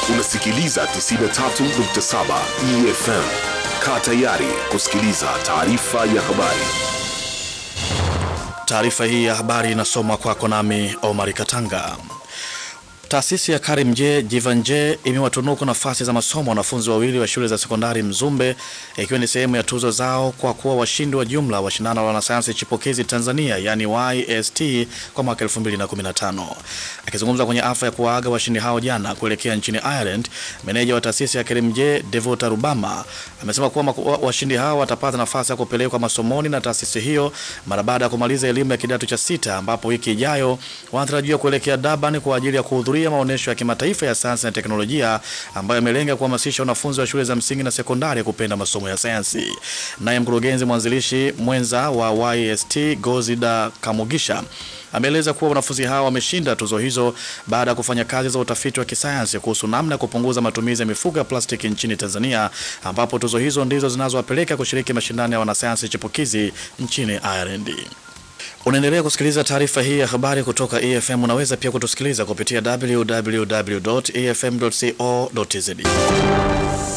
Unasikiliza 93.7 EFM. Kaa tayari kusikiliza taarifa ya habari. Taarifa hii ya habari inasomwa kwako nami Omar Katanga. Taasisi ya Karimjee Jivanje imewatunuku nafasi za masomo wanafunzi wawili wa shule za sekondari Mzumbe ikiwa ni sehemu ya tuzo zao kwa kuwa washindi wa jumla wa shindano la wanasayansi chipukizi Tanzania yani YST kwa mwaka 2015. Akizungumza kwenye afya ya kuwaaga washindi hao jana kuelekea nchini Ireland, meneja wa taasisi ya Karimjee Devota Rubama amesema kuwa washindi hao watapata nafasi ya kupelekwa masomoni na taasisi hiyo mara baada ya kumaliza elimu ya kidato cha sita, ambapo wiki ijayo wanatarajiwa kuelekea Durban kwa ajili ya kuhudhuria ya maonyesho ya kimataifa ya sayansi na teknolojia ambayo yamelenga kuhamasisha wanafunzi wa shule za msingi na sekondari kupenda masomo ya sayansi. Naye mkurugenzi mwanzilishi mwenza wa YST Gozida Kamugisha ameeleza kuwa wanafunzi hao wameshinda tuzo hizo baada ya kufanya kazi za utafiti wa kisayansi kuhusu namna ya kupunguza matumizi ya mifuko ya plastiki nchini Tanzania, ambapo tuzo hizo ndizo zinazowapeleka kushiriki mashindano ya wanasayansi chipukizi nchini Ireland. Unaendelea kusikiliza taarifa hii ya habari kutoka EFM. Unaweza pia kutusikiliza kupitia www.efm.co.tz.